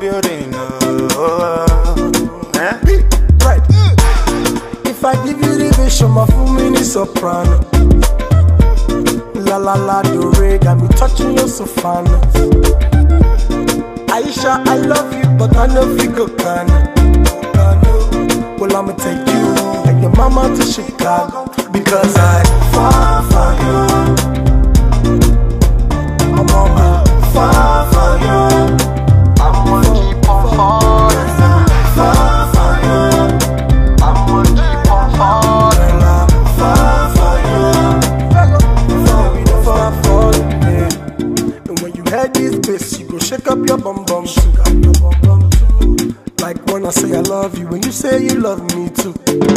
building. Oh, eh? Right. If I give you the vision, my full mini soprano. La la la do re, got me touching your sofanas. Aisha, I love you, but I know you go can. Well, I'ma take you and your mama to Chicago because I fall for you. I'm on fall for you. I'm gonna keep on falling. Fall for you. I'm gonna keep on falling. Girl, I fall for you. Fall, we don't fall for you, yeah. And when you head this bass, you go shake up your bum bum too. Your bum bum too. Like when I say I love you, when you say you love me too.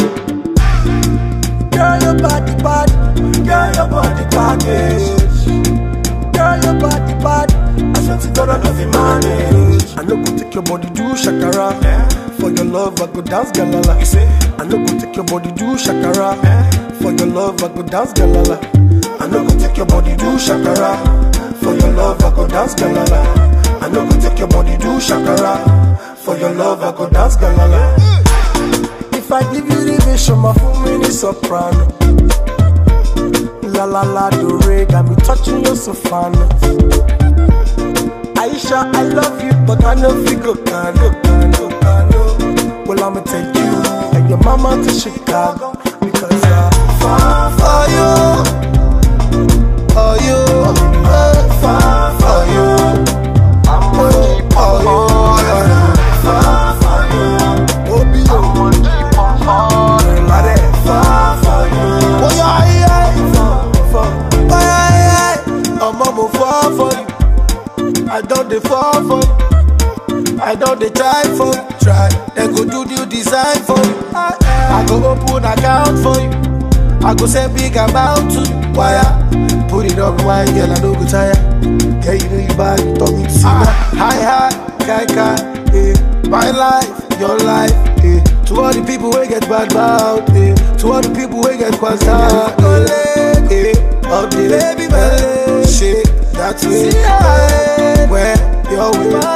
Girl, your body bad. Girl, your body package. Girl, your body bad. I swear to God, I love you manage. I know go take your body do shakara. For your love, I go dance galala. I know go take your body do shakara. For your love, I go dance galala. I know go take your body do shakara. For your love, I go dance galala. I know go take your body do shakara. For your love, I go dance galala. If I give you the vision, my full mini soprano. La la la do re, got me touching your sofanas. Aisha, I love you, but I know you go can, go can, go can, no. Well, I'ma take you and your mama to Chicago because I fall for you. For you, eh, fall for you. I'm gonna keep on falling. Fall for you. Obi, I'm oh, gonna keep on falling. Ade, fall for you. Oh yeah, yeah, Fall, fall. oh yeah, yeah. I'm a fall for you. I don't dey fall for you. I don't dey try for you. Try, they go do new design for you. I go open account for you. I go send big amount to you. Wire, put it on wine, girl. I no go tire. Girl, you know you bad, you talk me to see that. Hi, hi, kai kai, eh. My life, your life, eh. To all the people who get bad mouth, eh. To all the people who get quasta, eh. eh. All the baby, belly, shake that way. eh. Where you're with